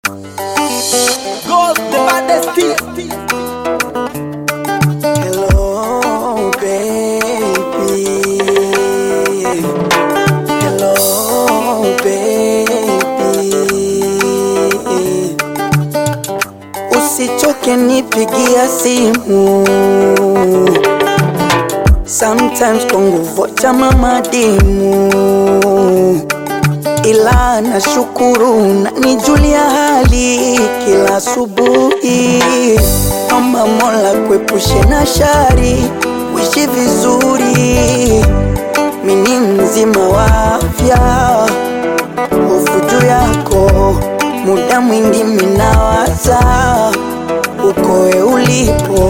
Gold, the baddest team. Hello, baby. Hello, baby. Usichoke nipigia simu. Sometimes kwa nguvu cha mama dimu ila nashukuru na nijulia hali kila asubuhi. Omba Mola kuepushe na shari, uishi vizuri. Mimi mzima wa afya, hofu juu yako, muda mwingi minawaza ukoe ulipo.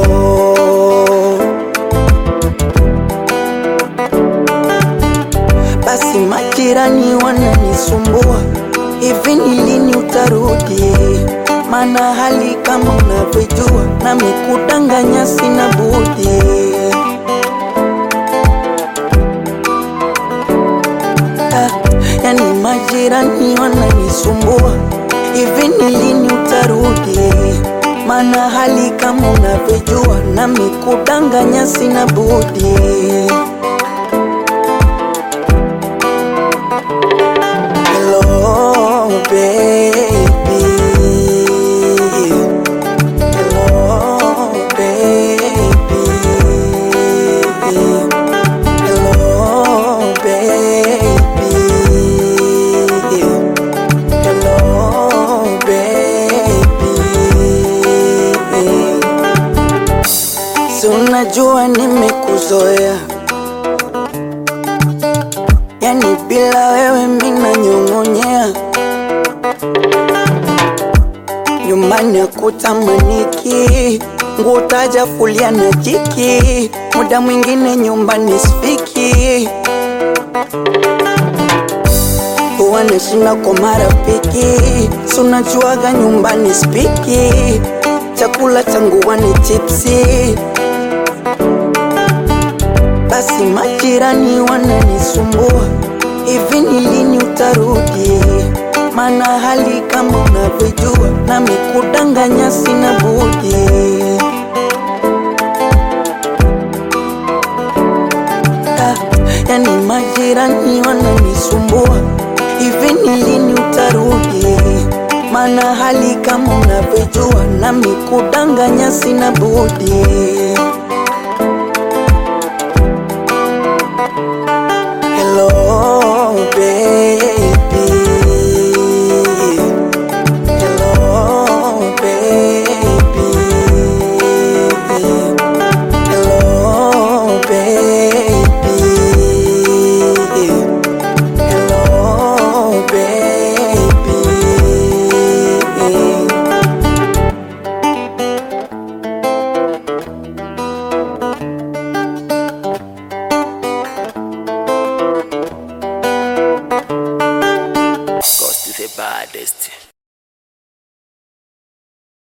Basi majirani wananisumbua, hivi ni lini utarudi? Maana hali kama unavyojua, nami kudanganya sina budi. Ah, yani majirani wananisumbua, hivi ni lini utarudi? Maana hali kama unavyojua, nami kudanganya sina budi. Hello, baby. Hello, baby. Hello, baby. Hello, baby. Si unajua nimekuzoea yani bila wewe mina nyong'onyea nyumbani akutamaniki nguo tajafulia na jiki muda mwingine nyumbani sifiki huwa nashinda kwa marafiki si unajuaga nyumbani spiki chakula changu wani chipsi basi majirani wananisumbua, hivi ni lini utarudi? Maana hali kama unavyojua, nami kudanganya sina budi. Ah, yani majirani wananisumbua, hivi ni lini utarudi? Maana hali kama unavyojua, nami kudanganya sina budi. Hello,